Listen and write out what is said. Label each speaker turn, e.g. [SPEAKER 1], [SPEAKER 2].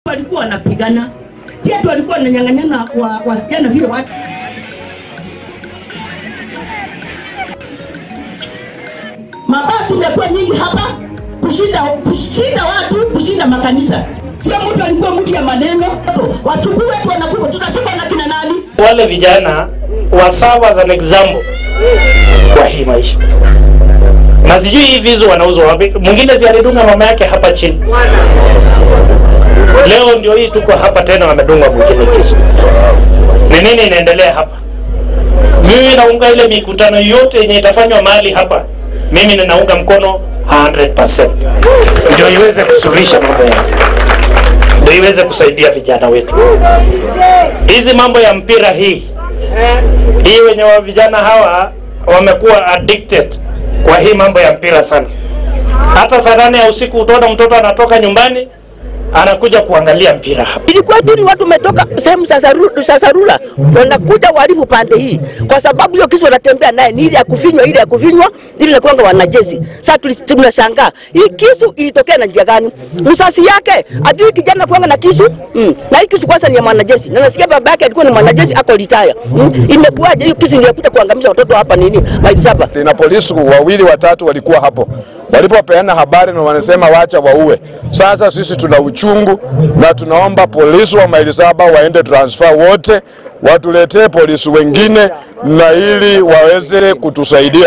[SPEAKER 1] walikuwa wanapigana, si ati walikuwa wananyang'anyana wa wasichana vile watu mabasi imekuwa nyingi hapa kushinda kushinda watu kushinda makanisa. Sio mtu alikuwa mtu ya maneno, wachukue wetu wanakufa, tutashikwa na kina nani?
[SPEAKER 2] wale vijana wa serve as an example kwa hii maisha na sijui hii vizu wanauzwa wapi mwingine si alidunga mama yake hapa chini leo ndio hii tuko hapa tena wamedunga mwingine kisu ni nini inaendelea hapa mimi naunga ile mikutano yote yenye itafanywa mahali hapa mimi ninaunga mkono 100% ndio iweze kusuluhisha mambo yao ndio iweze kusaidia vijana wetu hizi mambo ya mpira hii hii wenye wa vijana hawa wamekuwa addicted kwa hii mambo ya mpira sana hata saa nane ya usiku utaona mtoto anatoka nyumbani anakuja kuangalia mpira hapa
[SPEAKER 3] Ilikuwa tu ni watu wametoka sehemu za Saru- za Sarula wanakuja walivu pande hii, kwa sababu hiyo kisu wanatembea naye ni ile ya kufinywa, ile ya kufinywa, ile inakuanga wanajeshi. Sasa tuli- tunashangaa hii kisu ilitokea na njia gani? Msasi yake adui kijana kuanga na kisu mm. na hii kisu kwanza ni ya mwanajeshi, na nasikia baba yake alikuwa ni mwanajeshi ako retire mm. Imekuwaje hiyo kisu ilikuja kuangamiza watoto hapa nini maili saba?
[SPEAKER 4] na polisi wawili watatu walikuwa hapo walipopeana habari na wanasema wacha waue. Sasa sisi tuna uchungu na tunaomba polisi wa maili saba waende transfer wote, watuletee polisi wengine na ili waweze kutusaidia.